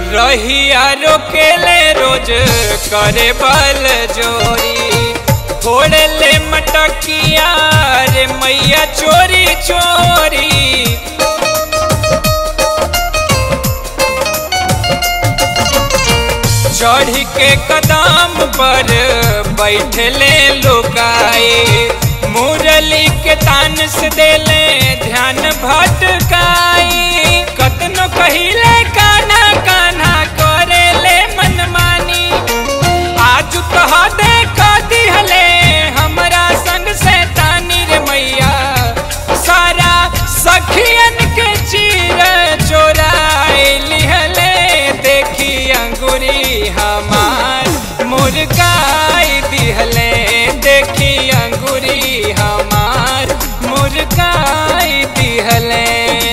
रहिया रोकेले रोज करे बल जोरी फोड़े ले मटकिया रे मैया चोरी चोरी चढ़ के कदम पर बैठले लुकाए मुरली के तान से देले ध्यान भटकाई कतनो कहिले काना काना करेले मनमानी आज कह दे दिहले हमरा संग से तानी रे मैया सारा सखियन के चीर चोराए लिहले देखी अंगुरी हमार मुर्गाई दिहले देखी अंगुरी हमार मुर्गाई दिहले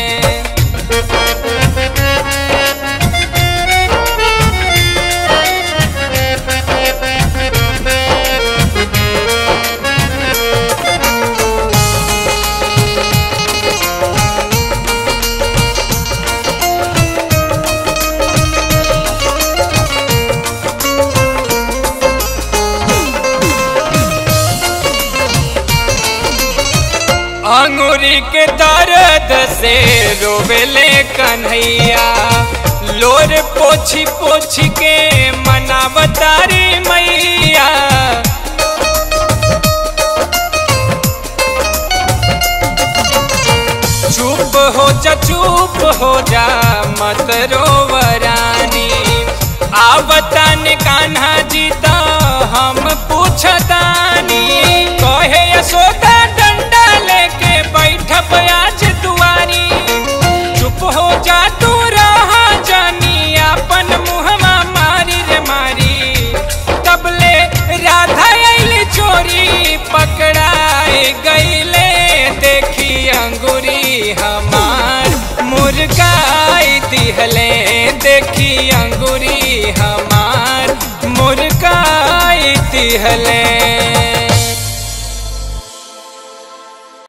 अंगूरी के दर्द से रोवेले कन्हैया लोर पोछी पोछी के मनावतारी मैया चुप हो जा चुप हो जा मत रोवरानी आवतन कान्हा जी तो हम पूछतानी कहे यशोदा डंडा लेके बैठब आज दुआरी चुप हो जा तू रहा जानी अपन मुहवा मारी रे मारी तबले राधा आइल चोरी पकड़ाए गईले देखी अंगुरी हमार मुर्गाई दिहले देखी अंगुरी हमार मुर्गाई दिहले